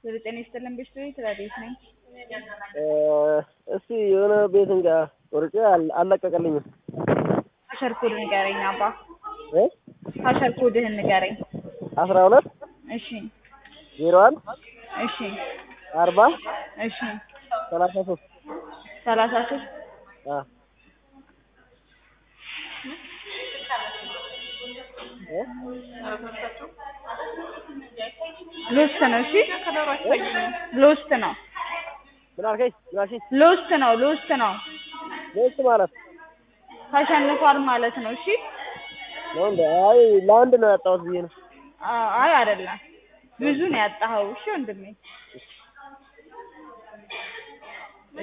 ዘጠኝ ይስጥልን ቤት ትላለች ነኝ እስቲ የሆነ ቤት እንጋ ወርጬ አልለቀቀልኝም። ሀሸር ኮድ ንገረኝ አባ እ ሀሸር ኮድህን ንገረኝ። አስራ ሁለት እሺ ዜሮ አንድ እሺ አርባ እሺ ሰላሳ ሶስት ሰላሳ ሶስት አ እ ሎስት ነው። እሺ ሎስት ነው። ምን አልከኝ? ምን አልሽኝ? ሎስት ነው። ሎስት ነው። ሎስት ማለት ተሸንፏል ማለት ነው። እሺ ነው እንደ አይ ለአንድ ነው ያጣሁት ብዬ ነው። አ- አይ አይደለም፣ ብዙ ነው ያጣኸው። እሺ ወንድሜ